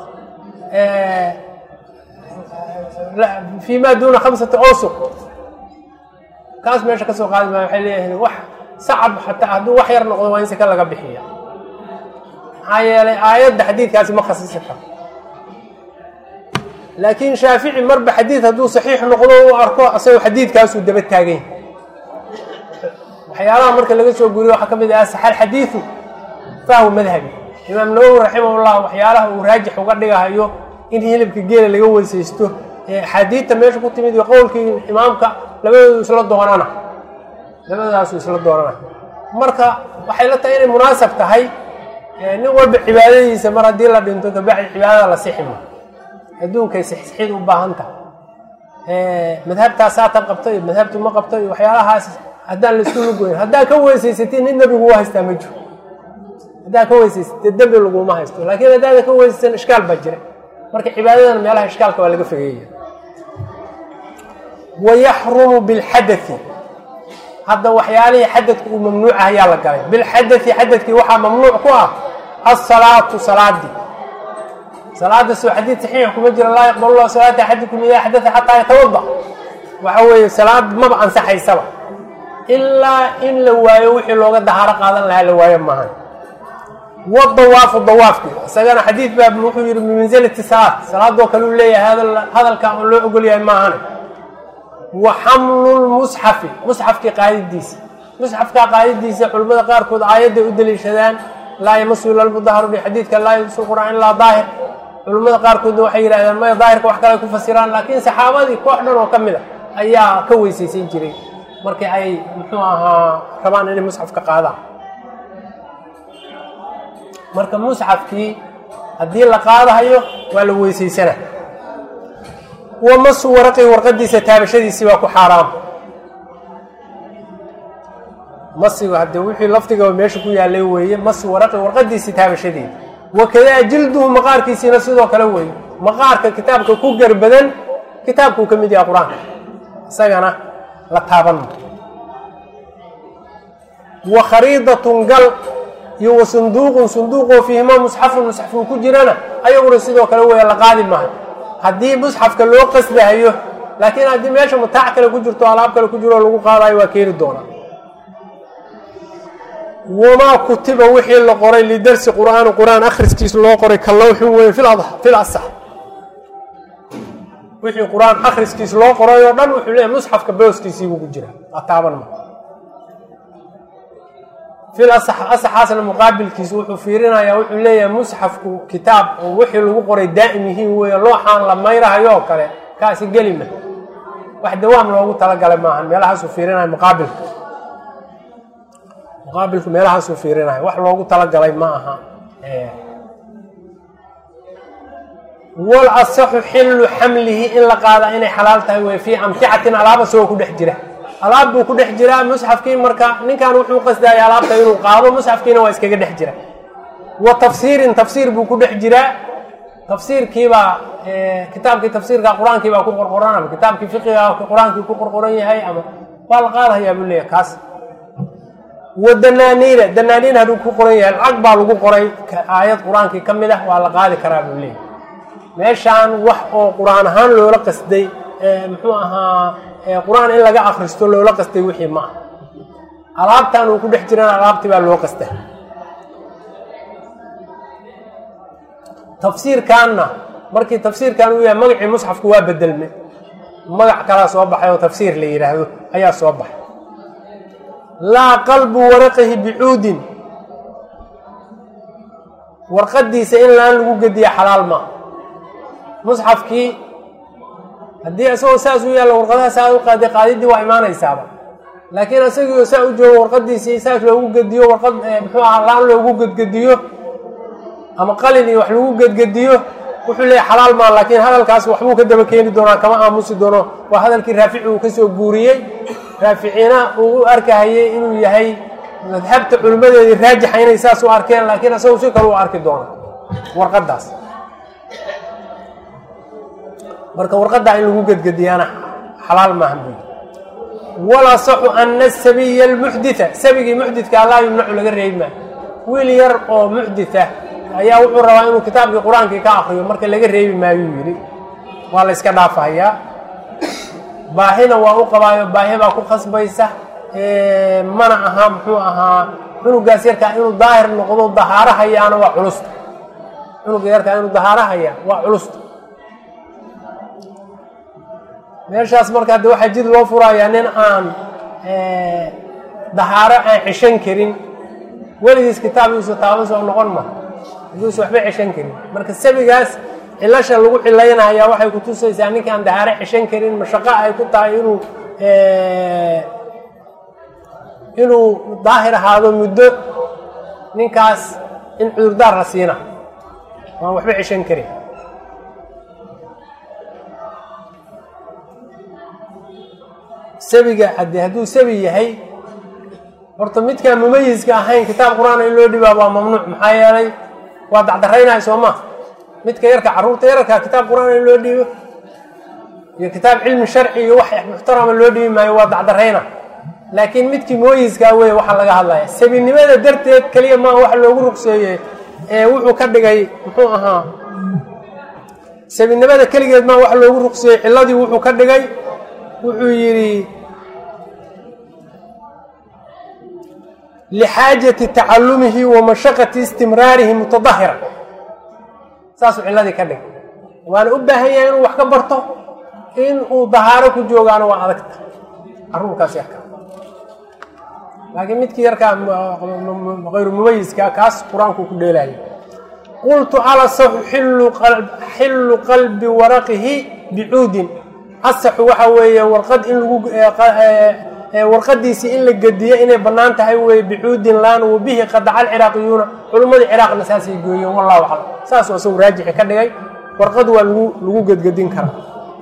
fi ma duna khamsati awsuq kaas meesha kasoo qaadi maayo waxay leeyahay wax sacab xataa hadduu wax yar noqdo waa in sika laga bixiya maxaa yeelay aayadda xadiidkaasi ma khasisi karo laakiin shaafici marba xadiid hadduu saxiix noqdo u arko asagoo xadiidkaasuu daba taagan yahay waxyaalaha marka laga soo guriyo waxaa ka mid ah saxal xadiidu fahwu madhabi imaam nawowi raximahullah waxyaalaha uu raajix uga dhigahayo in hilibka geela laga weysaysto axaadiidta meesha ku timid iyo qowlkii imaamka labadoodu isla doonana labadaasu isla doonana marka waxay la tahay inay munaasab tahay nin walba cibaadadiisa mar haddii la dhinto kabacdi cibaadada la sixima adduunkay sixsixid u baahan tahay madhabtaas saatan qabto iyo madhabtu ma qabto iyo waxyaalahaas haddaan la isku lugoyn haddaa ka weysaysatiin nin nebigu u haystaa ma jiro haddaa ka weysaysatee dembi laguma haysto laakiin haddaada ka weysaysan ishkaal baa jira marka cibaadadan meelaha ishkaalka waa laga fogeeya wayaxrumu bilxadai hadda waxyaalihii xadadka uu mamnuucah ayaa la galay bilxadai xadadkii waxaa mamnuuc ku ah asalaatu salaadii salaada soo xadiid saxiix kuma jira laa yaqbalu llahu salaata axadikum idaa xadaa xataa yatawada waxa weeye salaad maba ansaxaysaba ilaa in la waayo wixii looga dahaaro qaadan lahaa la waayo maahan wadawaafu dawaafkii isagana xadiid baa wuxuu yihi bimansilati salaad salaadoo kale uu leeyahay hadalkaa oo loo ogol yahay maahane wa xamlu lmusxafi musxafkii qaadidiisa musxafkaa qaadidiisa culimmada qaarkood aayadday u daliishadaan laa yamasu ila lmudaharu bi xadiidka laa yamasu qur'aan ilaa daahir culimmada qaarkoodna waxay yidhahdeen maya daahirka wax kale ay ku fasiraan laakiin saxaabadii koox dhan oo ka mid a ayaa ka weysaysan jiray markii ay muxuu ahaa rabaan inay musxafka qaadaan marka musxafkii haddii la qaadahayo waa la weysaysana wa masu waraqii warqadiisa taabashadiisii waa ku xaaraam masigu haddee wixii lafdigaba meesha ku yaalay weeye masi waraqi warqadiisii taabashadeeda wakadaa jilduhu maqaarkiisiina sidoo kale weeye maqaarka kitaabka ku garbadan kitaabkuu ka mid yahay qur-aanka isagana la taaban wa khariidatun gal iyo wa sunduuqun sunduuqoo fiihima musxafun musxafuu ku jirana ayaguna sidoo kale weeye la qaadi maayo haddii musxafka loo qasdahayo laakiin haddii meesha mataac kale ku jirto alaab kale ku jiro lagu qaadayo waa keeni doonaa wamaa kutiba wixii la qoray lidarsi qur'aani qur-aan akhriskiisa loo qoray ka lawxin weyn fil asax wixii qur-aan akhriskiisa loo qoray oo dhan wuxuu leeyahy musxafka booskiisiibuu ku jira ataaban ma fil asax asaxaasna muqaabilkiisa wuxuu fiirinayaa wuxuu leeyahay musxafku kitaab oo wixii lagu qoray daa'im yihiin weeye looxaan la mayrahayo oo kale kaasi geli ma wax dawaam loogu talagalay maahan meelahaasuu fiirinaya muqaabilka muqaabilku meelahaasuu fiirinayo wax loogu talagalay ma aha wal asaxu xillu xamlihi in la qaada inay xalaal tahay wey fii amticatin alaaba isagoo ku dhex jira alaab buu ku dhex jiraa musxafkii marka ninkan wuxuu qasdaya alaabta inuu qaado musxafkiina waa iskaga dhex jira wa tafsiirin tafsiir buu ku dhex jiraa tafsiirkiibaa kitaabkii tafsiirka qur-aankii baa ku qorqoran ama kitaabkii fiqiga qur-aankii ku qorqoran yahay ama waa la qaadahayaa buu leeyahay kaas wa danaaniina danaaniin hadduu ku qoran yahay lacag baa lagu qoray aayad qur-aankii ka mid ah waa la qaadi karaa buu leeyahay meeshaan wax oo qur-aan ahaan loola qasday muxuu ahaa qur-aan in laga akristo loola qastay wixii ma ah alaabtan uu ku dhex jirana alaabtii baa loo qasta tafsiirkaanna markii tafsiirkan uu yahay magacii musxafku waa bedelmay magac kalaa soo baxay oo tafsiir la yidhaahdo ayaa soo baxay laa qalbu waraqihi bicuudin warqadiisa in laan lagu gediya xalaal maa musxafkii haddii isagoo saas u yaalla warqadaha saa u qaaday qaadidii waa imaanaysaaba laakiin isagiioo saa u joogo warqadiisii saas loogu gediyo warqad muxuu ahaa laan loogu gedgediyo ama qalin iyo wax lagu gedgediyo wuxuu leeyahy xalaal maa laakiin hadalkaas waxbuu ka daba keeni doonaa kama aamusi doono waa hadalkii raafici uu kasoo guuriyey raaficina uu u arkahayey inuu yahay madhabta culimmadeedii raajixa inay saas u arkeen laakiin isagu si kale u arki doono warqadaas marka warqaddaa in lagu gedgediyaana xalaal maaha buy wala saxu ana sabiya almuxdita sabigii muxdidkaa laa yumnacu laga reebi maayo wiil yar oo muxdita ayaa wuxuu rabaa inuu kitaabkii qur-aankii ka akriyo marka laga reebi maayuu yidhi waa la yska dhaafahayaa baahina waa u qabaayo baahi baa ku khasbaysa mana aha muxuu ahaa cunugaas yarkaa inuu daahir noqdo dahaarahayaana waa culusta cunuga yarkaa inuu dahaarahaya waa culusta meeshaas marka hadde waxaa jid loo furayaa nin aan dahaaro aan ceshan karin weligiis kitaab yuusa taaban soo noqon ma yuusa waxba ceshan karin marka sabigaas cilasha lagu cilaynayaa waxay kutusaysaa ninka aan dahaaro ceshan karin mashaqo ay ku tahay inuu inuu daahir ahaado muddo ninkaas in cudurdaar la siina waan waxba ceshan karin sabiga haddii hadduu sabi yahay horta midkaan mumayiska ahayn kitaab qur-aan in loo dhibaa waa mamnuuc maxaa yeelay waa dacdaraynaya soo ma midka yarka carruurta yararka kitaab qur-aan in loo dhiibo iyo kitaab cilmi sharci iyo wax muxtarama loo dhibi maayo waa dacdarayna laakiin midkii mumayiskaa wey waxaa laga hadlaya sabinimada darteed keliya maa wax loogu ruqseeyey ee wuxuu ka dhigay muxuu ahaa sabinimada keligeed maa wax loogu ruqseeyey ciladii wuxuu ka dhigay wuxuu yidhi lixaajati tacalumihi wa mashaqati istimraarihi mutadahira saasuu ciladii ka dhigay waana u baahan yahay inuu wax ka barto in uu dahaaro ku joogaano waa adagta caruurkaas yarka laakiin midkii yarkaa hayru mumayiska kaas qur-aanku ku dheelaya qultu alasaxu xillu qalbi waraqihi bicuudin asaxu waxa weeye warqad in lagu warqadiisii in la gediyo inay bannaan tahay weye bicuudin laan wa bihi qadaca alciraaqiyuuna culimmadii ciraaqna saasay gooyeen wallahu aclam saasuu isagu raajixi ka dhigay warqad waa lagu lagu gedgedin karaa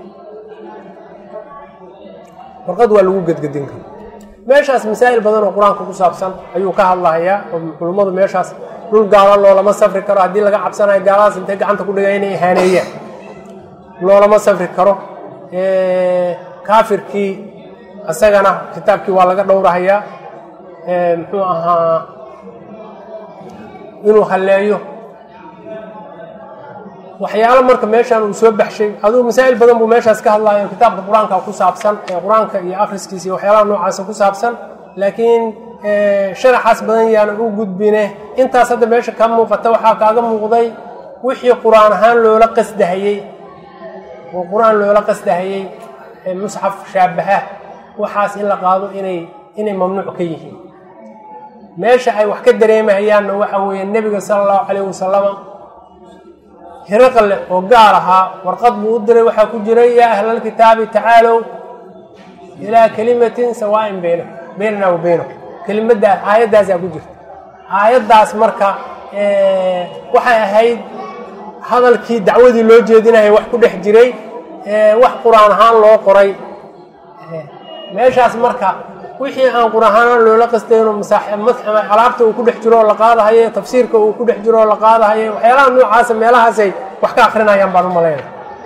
warqad waa lagu gedgedin karaa meeshaas masaa'il badan oo qur-aanka ku saabsan ayuu ka hadlahayaa oo culummadu meeshaas dhul gaalo loolama safri karo haddii laga cabsanayo gaaladaas intay gacanta ku dhigay inay ihaaneeyaan loolama safri karo kaafirkii isagana kitaabkii waa laga dhowrahayaa muxuu ahaa inuu halleeyo waxyaalo marka meeshaan uu soo baxshay aduu masaa'il badan buu meeshaas ka hadlayo kitaabka qur-aanka ku saabsan ee qur-aanka iyo akhriskiisa iyo waxyaalaha noocaasa ku saabsan laakiin sharaxaas badan yaana u gudbine intaas hadda meesha ka muuqata waxaa kaaga muuqday wixii qur-aan ahaan loola qasdahayey oo qur-aan loola qasdahayey musxaf shaabaha waxaas in la qaado inay inay mamnuuc ka yihiin meesha ay wax ka dareemahayaanna waxa weeye nebiga sala allahu calayh wasalama hiraqle oo gaal ahaa warqad buu u diray waxaa ku jiray yaa ahlalkitaabi tacaalow ilaa kelimatin sawaain bayna baynana wa baynakum kelimadaas aayaddaasaa ku jirta aayaddaas marka waxay ahayd hadalkii dacwadii loo jeedinaya wax ku dhex jiray wax qur-aan ahaan loo qoray meeshaas marka wixii aan qur-aanhaan loola qastayno alaabta uu ku dhex jiro oo la qaadahaye tafsiirka uu ku dhex jiro oo la qaadahaye waxyaalaha noocaasa meelahaasay wax ka akrinayaan baan u malayna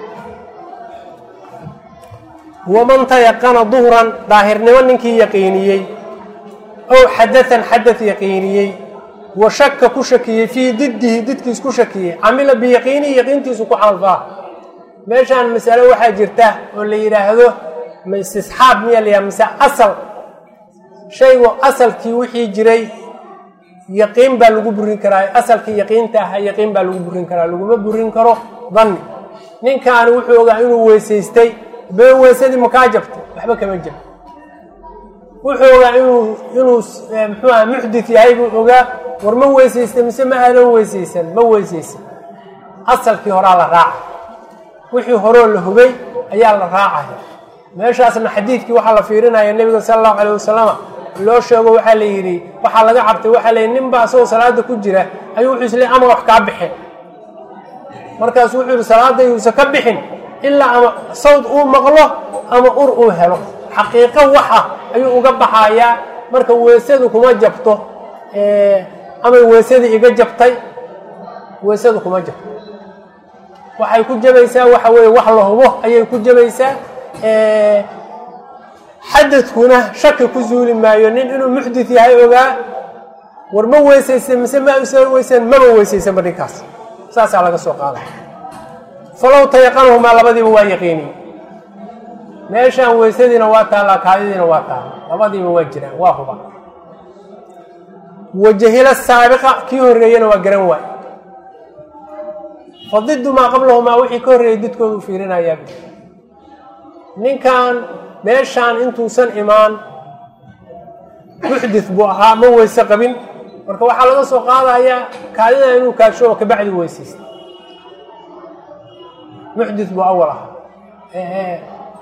waman tayaqana duhran daahirnimo ninkii yaqiiniyey ow xadaan xadad yaqiiniyey wa shaka ku shakiyey fii diddihi didkiis ku shakiyey camila biyaqiinihi yaqiintiisu ku camalfaa meeshaan masalo waxaa jirta oo la yidhaahdo ma istisxaab miya la yidhaha mise asal shaygu asalkii wixii jiray yaqiin baa lagu burin karaa asalkii yaqiinta ahaa yaqiin baa lagu burin karaa laguma burin karo danni ninkaani wuxuu ogaa inuu weysaystay been weysadii makaa jabtay waxba kama jab wuxuu ogaa inuu inuu muxuu aha muxdit yahay buu ogaa war ma weysaystay mise ma aadan weysaysan ma weysaysan asalkii horaa la raaca wixii horoo la hubay ayaa la raacaya meeshaasna xadiidkii waxaa la fiirinaya nebiga sala allahu calayh wasalama loo sheego waxaa la yidhi waxaa laga cabtay waxaa la yidhi nin baa asagoo salaada ku jira ayuu wuxuu isleey ama wax kaa bixin markaasu wuxuu yihi salaada yuusan ka bixin ilaa ama sawd uu maqlo ama ur uu helo xaqiiqo waxa ayuu uga baxayaa marka weysadu kuma jabto amay weysadii iga jabtay weysadu kuma jabto waxay ku jabaysaa waxa weeye wax la hubo ayay ku jabaysaa xadadkuna shaki ku zuuli maayo nin inuu muxdit yahay ogaa war ma weysaysan mise ma usan weysan maba weysaysanba ninkaas saasaa laga soo qaaday falow tayaqanahumaa labadiiba waa yaqiiniye meeshaan weysadiina waa taallaa kaadidiina waa taalla labadiiba waa jiraan waa huba wajahila saabiqa kii horreeyana waa garan waay fadidu maa qablahumaa wixii ka horreeyay didkoodu fiirinayaa ninkan meeshaan intuusan imaan muxdit buu ahaa ma weyse qabin marka waxaa laga soo qaadayaa kaadida inuu kaadsho oo kabacdi weysaysta muxdit buu awal ahaa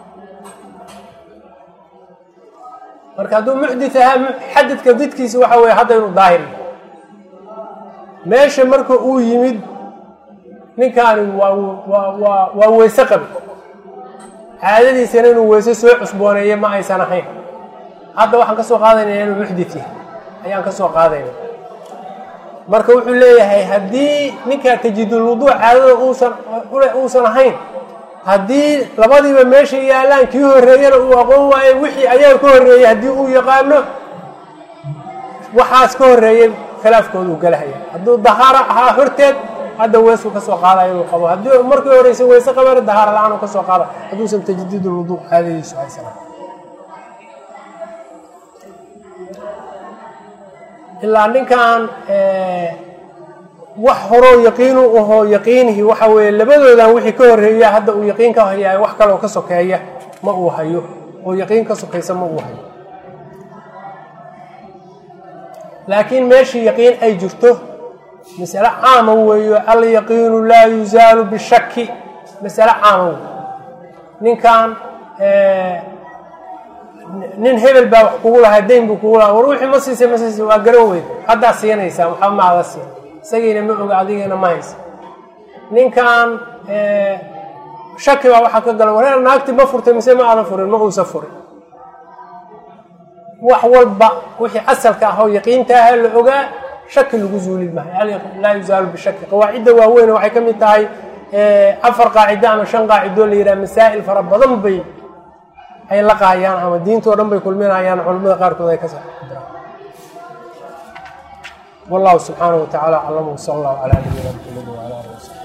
marka hadduu muxdit ahaa xadadka didkiisa waxa weeye hadda inuu daahir meesha marka uu yimid ninkaani waa waa waa waa weyse qabi caadadiisana inuu weyse soo cusbooneeyo ma aysan ahayn hadda waxaan ka soo qaadaynaya inuu muxdit yahay ayaan ka soo qaadayna marka wuxuu leeyahay haddii ninkaa tajidulwuduuc caadada uusan uusan ahayn haddii labadiiba meesha yaallaan kii horreeyana uu aqoon waayo wixii ayaga ka horreeyey haddii uu yaqaano waxaas ka horreeyey khilaafkooda uu galahaya hadduu dahaaro ahaa horteed hadda weesuu ka soo qaadayo inuu qabo haddii markii horeysa weyse qabana dahaaro la-aan uu ka soo qaada hadduusan tajdiidulwuduuc caadadiisu haysan ilaa ninkan wax horoo yaqiinu ahoo yaqiinihii waxa weeye labadoodan wixii ka horreeya hadda uu yaqiin ka hayaayo wax kaloo ka sokeeya ma uu hayo oo yaqiin ka sokaysa ma uu hayo laakiin meeshii yaqiin ay jirto masale caama weeyo alyaqiinu laa yuzaalu bishaki masale caama wey ninkan nin hebel baa wax kugu lahaa dayn buu kugu lahaa war wixii ma siisay ma siisay waa garan weyd haddaa siinaysaa waxba ma ada siin isagiina ma oga adigana ma haysa ninkan shaki baa waxaa ka gala wareer naagti ma furtay mise ma aadan furin ma uusa furin wax walba wixii asalka ah oo yaqiinta aha la ogaa shaki lagu zuuli maayo laa yuzaalu bishaki qawaacidda waaweyne waxay ka mid tahay afar qaacido ama shan qaacidoo la yidhaha masaa'il fara badan bay ay la qaayaan ama diintoo dhan bay kulminayaan culamada qaarkood ay ka sa wallahu subxaanaه wa tacala aclam wsala allahu calaa nabiyina mxamed wala alih wasabi